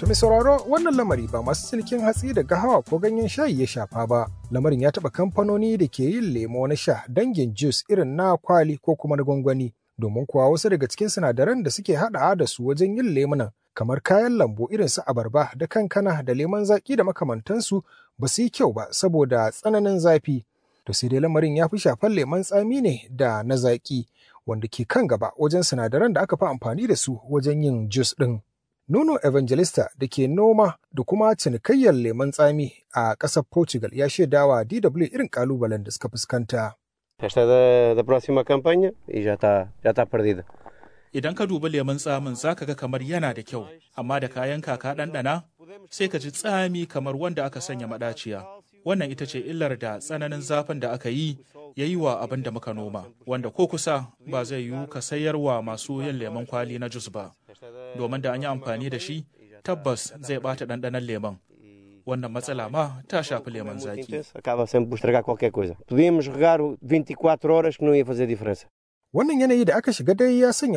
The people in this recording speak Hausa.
To mai sauraro wannan lamari ba masu cinikin hatsi da gahawa ko ganyen shayi ya shafa ba. Lamarin ya taɓa kamfanoni da ke yin lemo na sha dangin juice irin na kwali ko kuma na gwangwani. Domin kuwa wasu daga cikin sinadaran da suke haɗawa da su wajen yin lemunan kamar kayan lambu irin su abarba da kankana da lemon zaƙi da makamantansu ba su yi kyau ba saboda tsananin zafi. To sai dai lamarin ya fi shafar lemon tsami ne da na zaƙi wanda ke kan gaba wajen sinadaran da aka fi amfani da su wajen yin juice ɗin. Nuno Evangelista da ke noma da kuma cinikayyar lemon tsami a ƙasar Portugal ya shaidawa DW irin ƙalubalen da suka fuskanta. Esta da, da próxima campanha e já está já está perdida. Idan ka dubi lemun tsamin za ka ga kamar yana da kyau, amma da kayan kaka ɗanɗana sai ka ji tsami kamar wanda aka sanya maɗaciya. Wannan ita ce illar da tsananin zafin da aka yi ya yi wa abin da muka noma, wanda ko kusa ba zai yiwu ka sayar wa masu yin lemon kwali na jus ba. Domin da an yi amfani da shi, tabbas zai ɓata ɗanɗanon lemon. Wannan matsala ma ta shafi lemon zaki. Acaba sempre por estragar qualquer coisa. Podíamos regar 24 horas que não ia fazer diferença. Wannan yanayi da aka shiga dai ya sanya